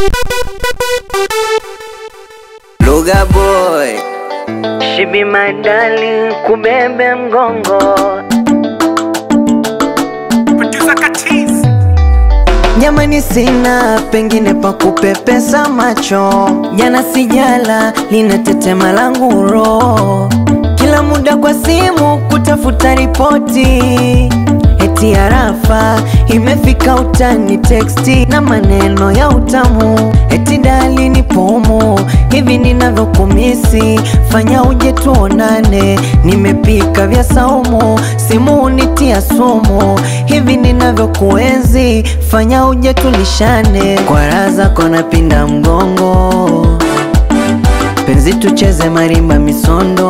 Luga boy She be my darling kubebe mgongo Producer Katiz. Jamani sina pengine pa kupepesa macho Jana sijala linatetema langu roho Kila muda kwa simu kutafuta ripoti Eti arafa imefika utani teksti na maneno ya utamu Eti dali ni pomo hivi ninavyokumisi Fanya uje tuonane nimepika vya saumu Simu unitia sumu hivi ninavyokuenzi Fanya uje tulishane kwa raha zako napinda mgongo Penzi tucheze marimba misondo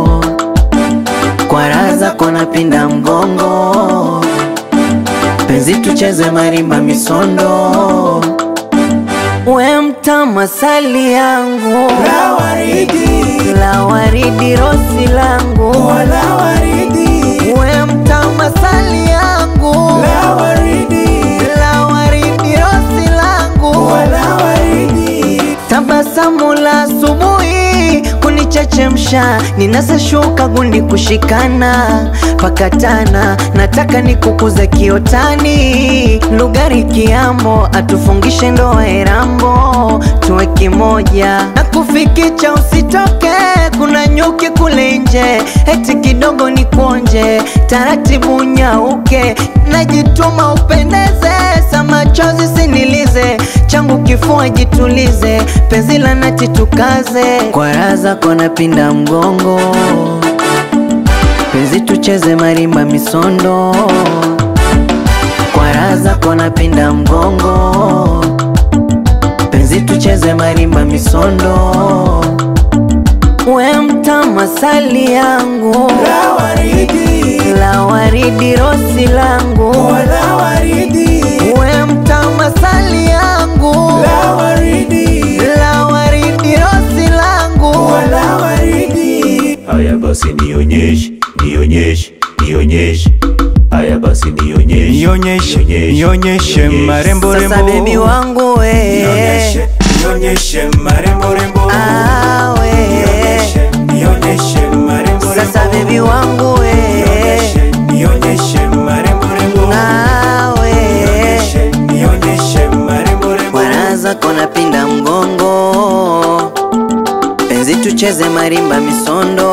kwa raha zako napinda mgongo Penzi tucheze marimba misondo We mtama sali yangu La waridi, la waridi rosi langu wala waridi, We mtama sali yangu la waridi, la waridi rosi langu wala waridi. Tabasamu la asubuhi kunichechemsha, ninasashuka gundi kushikana pakatana, nataka nikukuze kiotani, lugari kiambo, atufungishe ndoa erambo, tuwe kimoja na kufikicha, usitoke, kuna nyuki kule nje, eti kidogo ni kuonje, taratibu nyauke, najituma upendeze, sa machozi sinilize, changu kifua jitulize, penzi la nati tukaze, kwa raha zako napinda mgongo, penzi tucheze marimba misondo, kwa raha zako napinda mgongo, penzi tucheze marimba misondo, we mtama sali yangu La waridi, la waridi rosi langu wala waridi, we mtama sali yangu la waridi, la waridi rosi langu wala waridi. Haya basi nionyeshe, nionyeshe, nionyeshe. Haya basi nionyeshe, Nionyeshe, nionyeshe marembo sasa rembo. bebi wangu we Nionyeshe, nionyeshe marembo rembo. Ah, we. Nionyeshe, nionyeshe marembo rembo. sasa bebi wangu we Nionyeshe, nionyeshe marembo rembo. nawe Nionyeshe, nionyeshe marembo rembo. waraza kona pinda mgongo penzi tucheze marimba misondo